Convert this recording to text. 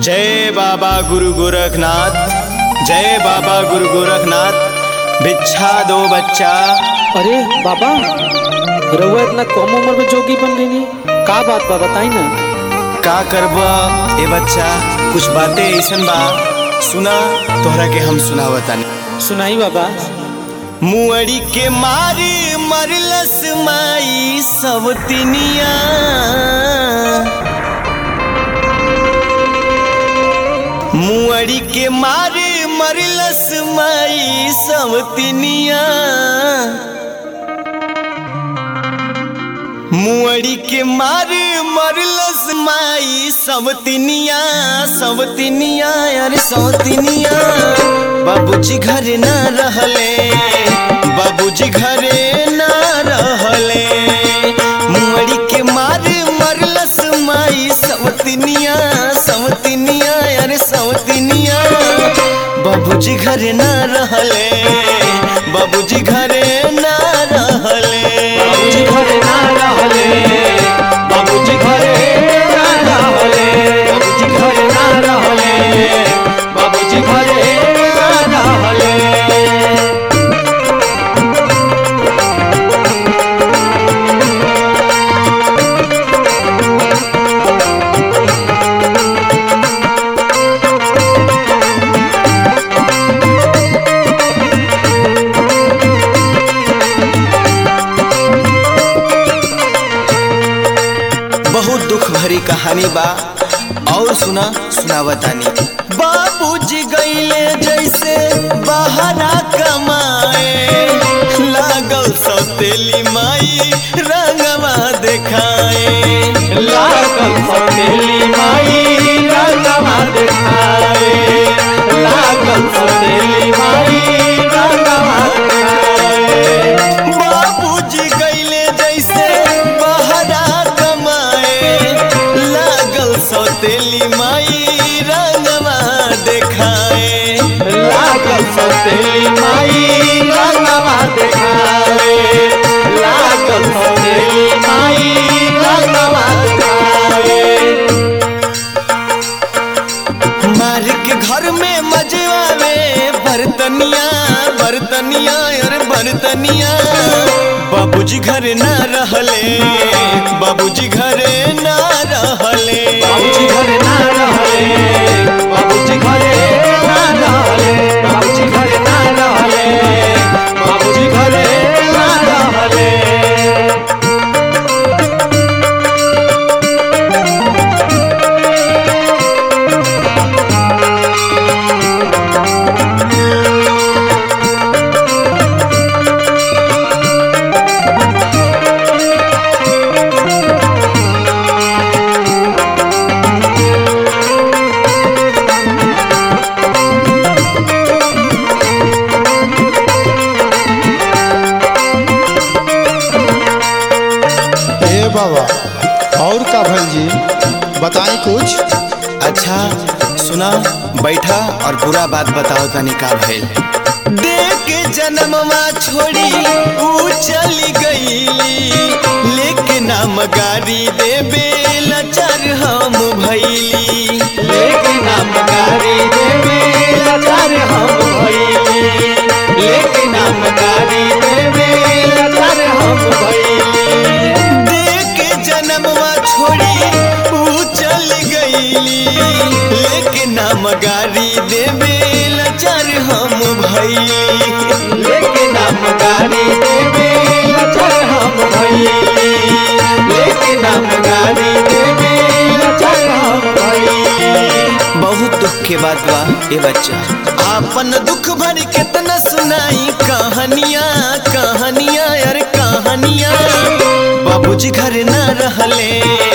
जय बाबा गुरु गोरखनाथ जय बाबा गुरु गोरखनाथ भिक्षा दो बच्चा अरे बाबा रउआ इतना कम उम्र में जोगी बन गई का बात बा बताई ना का करबा ए बच्चा कुछ बातें ऐसन बा सुना तोहरा के हम सुनावतानी सुनाई बाबा मुअड़ी के मारी मरलस माई सब तिनिया मुअड़ी के मारी मरलस माई सब तिनिया मुअड़ी के मारी मरलस माई सब तिनिया सब तिनिया अरे सब तिनिया बाबूजी घरे ना रहले बाबूजी घरे ना रहले मुअड़ी के मारे मरलस माई सवतिनिया सवतिनिया अरे सवतिनिया बाबूजी घरे ना रहले बाबूजी घरे ना रहले बाबूजी घरे ना रहले बाबूजी घरे ना रहले बाबूजी घरे ना रहले बाबूजी घरे ना रहले बहुत दुख भरी कहानी बा और सुना सुनावतानी बाबूजी गईले जैसे बहाना कमाए लागल सौतेली माई रंगवा देखाए लागल सौतेली माई रंगवा देखाए लागल सौतेली माई रंगवा देखाए बाबूजी गईले जैसे बहाना कमाए लागल सौतेली माई रंगवा देखाए लागल सौतेली माई रंगवा देखाए लागल सौतेली माई रंगवा देखाए मार के घर में मजे आवे बर्तनिया बर्तनिया और बर्तनिया बाबूजी घरे ना रहले बाबूजी घरे ना रहले बाबूजी घरे ना रहले बाबूजी घरे ना रहले बाबूजी घरे ना रहले बाबूजी घरे ना रहले ए बाबा और का भइल जी बताई कुछ अच्छा सुना बैठा और पूरा बात बताओ तनी का भइल देख के जन्मवा छोड़ी ऊ चली गईली लेके नाम गाड़ी देबे लचर हम भइली लेकिन हम गारी देवे लाचार हम भइली लेकिन हम गारी देवे लाचार हम भइली देख के जन्मवा छोड़ी ऊ चल गईली लेके नाम गाड़ी देबे लचर हम भइली लेकिन हम गारी देवे लाचार हम भइली लेकिन हम गारी देवे लाचार हम भइली बहुत दुख के बात बा ए बच्चा आपन दुख भरी कितना सुनाई कहानियां कहानियां यार कहानियां बाबूजी घर ना रहले